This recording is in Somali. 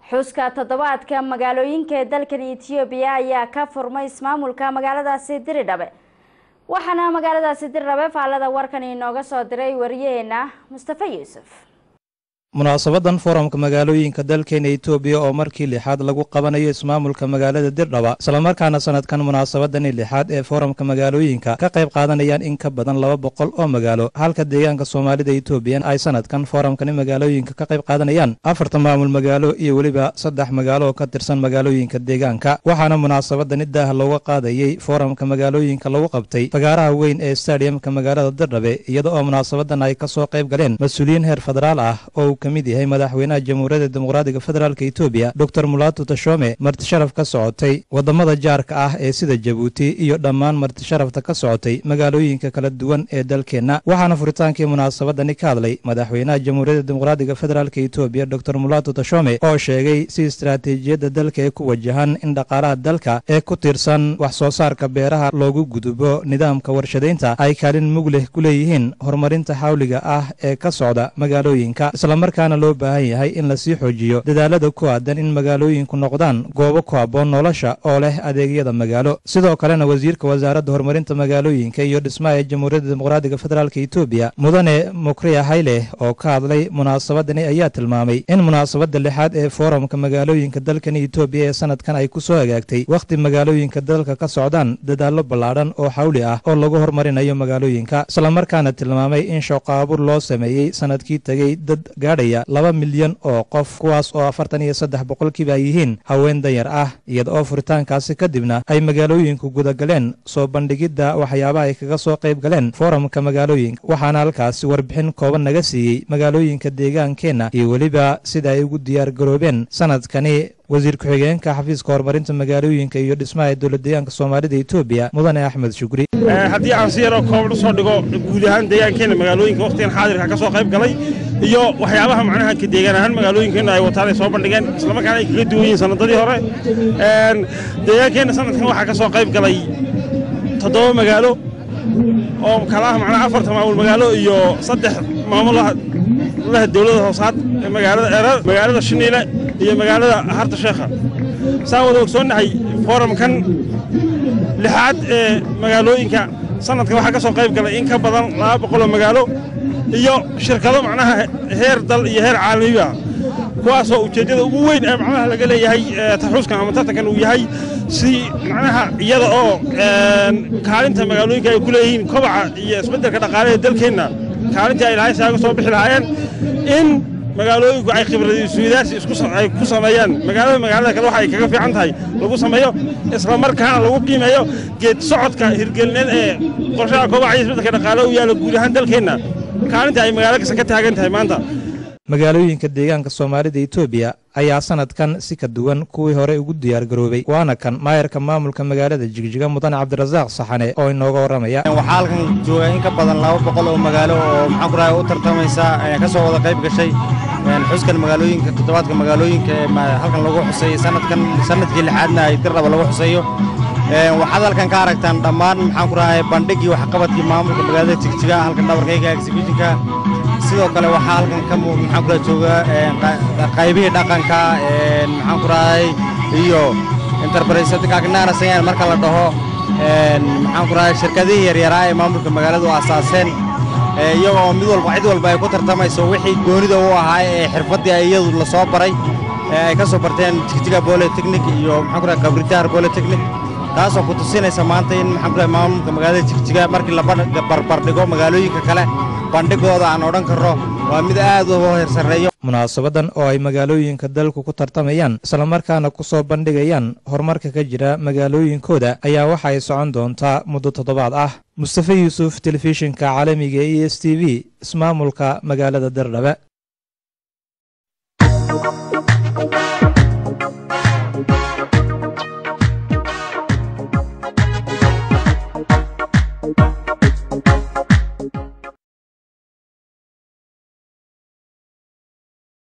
xuska toddobaadka magaalooyinka ee dalkan etoobiya ayaa ka furmay ismaamulka magaaladaasi diridhabe waxaana magaaladaasi diridhabe faallada warkan inooga soo diray wariyaheena mustafa yuusuf munaasabadan foorumka magaalooyinka dalkeena etoobiya oo markii lixaad lagu qabanayo ismaamulka magaalada dirdhaba islamarkaana sanadkan munaasabadani lixaad ee foorumka magaalooyinka ka qayb qaadanayaan in ka badan laba boqol oo magaalo halka deegaanka soomaalida etoobiya ay sanadkan foorumkani magaalooyinka ka qayb qaadanayaan afarta maamul magaalo iyo weliba saddex magaalo oo ka tirsan magaalooyinka deegaanka waxaana munaasabadani daah looga qaadayey foorumka magaalooyinka lagu qabtay fagaaraha weyn ee stadiumka magaalada dirdhabe iyada oo munaasabadan ay kasoo qayb galeen mas-uuliyiin heer federaal ah oo mid yahay madaxweynaha jamhuuriyadda dimuqraadiga federaalk etoobiya doctor mulaatu tashome martisharaf ka socotay wadamada jaarka ah ee sida jabuuti iyo dhammaan martisharafta ka socotay magaalooyinka kala duwan ee dalkeenna waxaana furitaankii munaasabadani ka hadlay madaxweynaha jamhuuriyadda dimuqraadiga federaalk etoobiya doctor mulaatu tashome oo sheegay si istaraatiijiyadda dalka ee ku wajahan in dhaqaalaha dalka ee ku tiirsan wax soo saarka beeraha loogu gudubo nidaamka warshadaynta ay kaalin mug leh ku leeyihiin horumarinta xawliga ah ee ka socda magaalooyinka markaana loo baahan yahay in lasii xoojiyo dadaalada ku aadan in magaalooyinku noqdaan goobo ku habboon nolosha oo leh adeegyada magaalo sidoo kalena wasiirka wasaaradda horumarinta magaalooyinka iyo dhismaha ee jamhuuriyadda dimuqraadiga federaalk etoobiya mudane mukriya hayle oo ka hadlay munaasabadani ayaa tilmaamay in munaasabadda lixaad ee foorumka magaalooyinka dalkan etoobiya ee sanadkan ay ku soo hagaagtay wakhti magaalooyinka dalka ka socdaan dadaallo ballaadhan oo xawli ah oo lagu horumarinayo magaalooyinka islamarkaana tilmaamay in shaqoabuur loo sameeyey sanadkii tegey dad gaadhaya laba milyan oo qof kuwaas oo afartan iyo saddex boqolkiiba ay yihiin haween danyar ah iyada oo furitaankaasi kadibna ay magaalooyinku gudagaleen soo bandhigidda waxyaabaha ay kaga soo qayb galeen foorumka magaalooyinka waxaana halkaasi warbixin kooban naga siiyey magaalooyinka deegaankeenna iyo weliba sida ay ugu diyaar garoobeen sanadkani wasiir ku-xigeenka xafiiska horumarinta magaalooyinka iyo dhismaha ee dowlad deegaanka soomaalida etoobiya mudane axmed shukri haddii aan si yaroo kooban u soo dhigo guud ahaan deegaankeenna magaalooyinka wakhtigan xaadirka ka soo qayb galay iyo waxyaabaha macnaha ka deegaan ahaan magaalooyinkeenna ay wataan ay soo bandhigeen islamarkaana ay kaga duwan yihiin sanadadii hore deegaankeenna sanadkan waxaa ka soo qayb galay toddoba magaalo oo kala ah macnaha afarta maamul magaalo iyo saddex maamulaha laha dowladda hoosaad ee magaalada erar magaalada shiniile iyo magaalada harta sheekha saan wada ogsoonnahay foorumkan lixaad ee magaalooyinka sanadkan waxaa ka soo qayb galay in ka badan laba boqoloo magaalo iyo shirkado macnaha heer dal iyo heer caalamiba kuwaasoo ujeeddada ugu weyn ee macnaha laga leeyahay taxuuskan ama tartankan uu yahay si macnaha iyada oo kaalinta magaalooyinka ay ku leeyihiin kobaca iyo isbeddelka dhaqaalaha dalkeenna kaalintii ay lahayn si aga soo bixi lahaayeen in magaalooyinku ay khibradisweydaarsi ay ku sameeyaan magaalada magaalada kale waxa ay kaga fiican tahay lagu sameeyo isla markaana lagu qiimeeyo geed socodka hirgelineed ee qorshaha kobaca iyo isbeddelka dhaqaalaha u yaalla guud ahaan dalkeenna kaalinta ay magaalo kasta ka taagan tahay maanta magaalooyinka deegaanka soomaalida etoobiya ayaa sanadkan si ka duwan kuwii hore ugu diyaar garoobay waana kan maayarka maamulka magaalada jigjiga mudane cabdirasaaq saxane oo inooga warramaya waxaa halkan jooga in ka badan laba boqol oo magaalo oo maxaan ku rahay u tartamaysa ka soo wada qayb gashay xuskan magaalooyinka toddobaadka magaalooyinka ee halkan lagu xuseeyey sanadkan sanadkii lixaadna ay dirraba lagu xuseeyo waxaad halkan ka aragtaan dhammaan maxaan ku rahay bandhigii waxqabadkii maamulka magaalada jigjiga halkan dhabarkayga exhibitionka sidoo kale waxaa halkan ka maxaan ku rahay jooga qaybihii dhaqanka maxaan ku rahay iyo interbraysadkaagnaanasayan marka la dhaho maxaan ku rahay shirkadihii yaryaraa ee maamulka magaaladu aasaaseen iyagoo mid walba cid walba ay ku tartamayso wixii goonida u ahaa ee xirfaddii iyadu la soo baray ay ka soo barteen jigjiga bolitechnic iyo maxaan ku rahay kabritaar bolitechnic taasoo ku tusinaysa maanta in maxaan ku rahay maamulka magaalada jigjiga markii la barbardhigo magaalooyinka kale bandhigooda aan odhan karro waa mid aad u heersareeyo munaasabadan oo ay magaalooyinka dalku ku tartamayaan islamarkaana ku soo bandhigayaan horumarka ka jira magaalooyinkooda ayaa waxa ay socon doontaa muddo toddobaad ah mustafa yuusuf telefishinka caalamiga e s t v ismaamulka magaalada dirdhabe